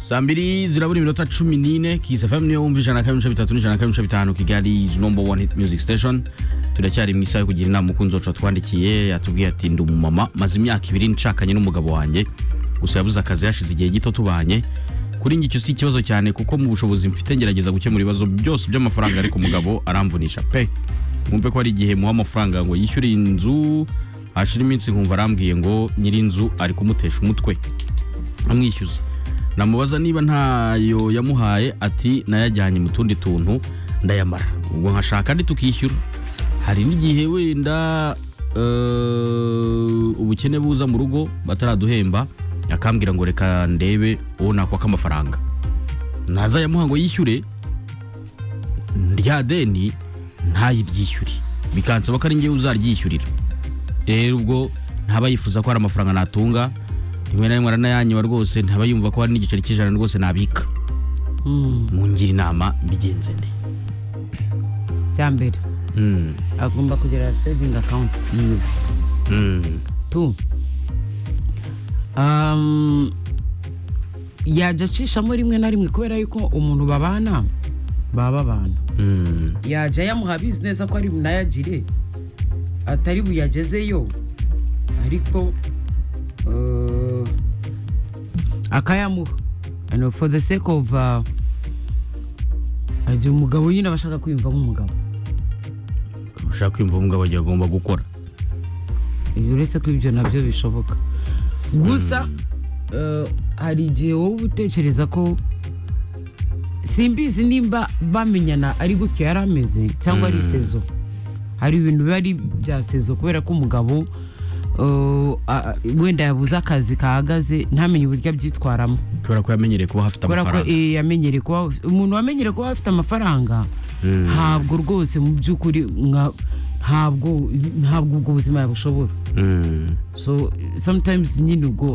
saa mbiri zirabura iminota cumi n'ine kisi fm niyo wumva ijana kabiri n'ibice bitatu n'ijana kabiri n'ibice bitanu kigali is number one hit music station turacyari mu isaha yo kugira inama umukunzi wacu watwandikiye yatubwiye ati ndi umumama maze imyaka ibiri nshakanye n'umugabo wanjye gusa yabuze akazi yashize igihe gito tubanye kuri njye icyo si ikibazo cyane kuko mu bushobozi mfite ngerageza gukemura ibibazo byose by'amafaranga ariko umugabo aramvunisha pe mwumve ko hari igihe muha amafaranga ngo yishyure iyi nzu hashira iminsi nkumva arambwiye ngo nyir'inzu ari kumutesha umutwe amwishyuza namubaza niba ntayo yamuhaye ati nayajyanye mu tundi tuntu ndayamara ubwo nkashaka andi tukishyura hari n'igihe wenda eh, ubukene buza mu rugo bataraduhemba akambwira ngo reka ndebe uwo nakwaka amafaranga naza yamuha ngo yishyure rya deni ntayiryishyure bikansaba ko ari ngewe uzaryishyurira rero ubwo ntaba yifuza ko hari amafaranga natunga rimwe na rimwe aranayanyiba rwose ntaba yumva ko hari n'igiceri cy'ijana rwose nabika mungira inama bigenze nde cya mbere Mm, agomba kugira saving account yiwe mm, tu um, yajya acishamo rimwe na rimwe kubera yuko umuntu babana baba abana mm, yajya yamuha abizi neza ko ari bunayagire atari buyagezeyo ariko eh, akayamuha And for the sake of uh, ajya umugabo nyine aba ashaka kwiyumva nk'umugabo ushaka kwiyumva umugabo agiye agomba gukora Iyo uretse ko ibyo nabyo bishoboka gusa eh, hari igihe wowe utekereza ko simbizi nimba bamenyana ari gutyo yari ameze cyangwa ari sezo hari ibintu biba ari bya sezo kubera ko umugabo eh, a- wenda yabuze akazi kahagaze ntamenye uburyo abyitwaramo kubera ko yamenyereye kuba hafite kubera ko amafaranga eh, yamenyereye kuba umuntu wamenyereye kuba afite amafaranga Mm, ntabwo rwose mu by'ukuri nka- ntabwo ntabwo ubwo buzima yabushoboye mm. so sometimes nyine ubwo